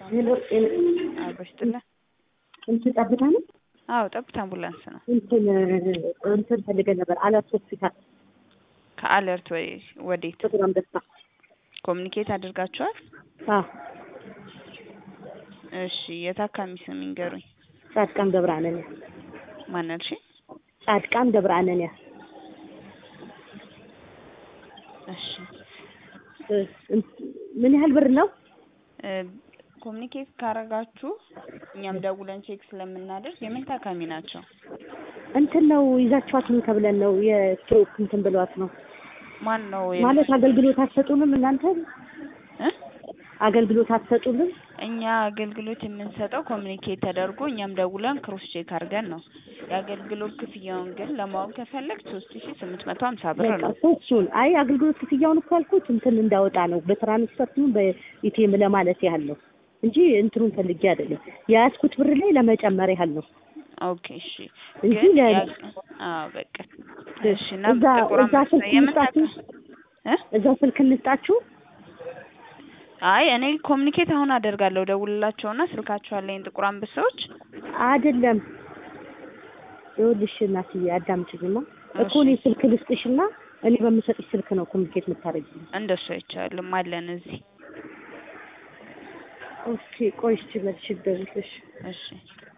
ሄሎ ጤና አብሮ ይስጥልን። እንትን ጠብታ ነው አዎ ጠብታ አምቡላንስ ነው። እንትን እንትን ፈልገን ነበር አላት ሆስፒታል ከአለርት ወይ ወዴት ጥቁር አንበሳ ኮሚኒኬት አድርጋችኋል? አዎ እሺ የታካሚ ስም ይንገሩኝ። ጻድቃን ገብረ አነንያ ማን አልሽ? ጻድቃን ገብረ አነንያ እሺ ምን ያህል ብር ነው? ኮሚኒኬት ካረጋችሁ እኛም ደውለን ቼክ ስለምናደርግ የምን ታካሚ ናቸው? እንትን ነው ይዛችኋት ነው ተብለን ነው የስትሮክ እንትን ብሏት ነው ማን ነው ማለት አገልግሎት አትሰጡንም እናንተ እ አገልግሎት አትሰጡንም እኛ አገልግሎት የምንሰጠው ኮሚኒኬት ተደርጎ እኛም ደውለን ክሮስ ቼክ አድርገን ነው። የአገልግሎት ክፍያውን ግን ለማወቅ ከፈለግ ሶስት ሺ ስምንት መቶ ሀምሳ ብር በቃ ነው። እኮ እሱን አይ አገልግሎት ክፍያውን እኮ ያልኩት እንትን እንዳወጣ ነው በትራንስፈርት ይሁን በኢቲኤም ለማለት ያህል ነው እንጂ እንትኑን ፈልጌ አይደለም የያዝኩት ብር ላይ ለመጨመር ያህል ነው ኦኬ እሺ። እንጂ ግን ለ- ያ- አዎ በቃ እሺ። እና እዛ ጥቁር እዛ አንበሳ ስልክ የምን እንስጣችሁ ታካ- እ እዛ ስልክ እንስጣችሁ አይ እኔ ኮሚኒኬት አሁን አደርጋለሁ ደውልላቸውና ስልካቸው አለኝ ጥቁር አንበሳዎች አይደለም ይኸውልሽ እናትዬ አዳምጪኝማ እኮ እኔ ስልክ ልስጥሽና እኔ በምሰጥሽ ስልክ ነው ኮሚኒኬት የምታደርጊልኝ እንደሱ አይቻልም አለን እዚህ ኦኬ ቆይ እስኪ መልሽ ደውልሽ እሺ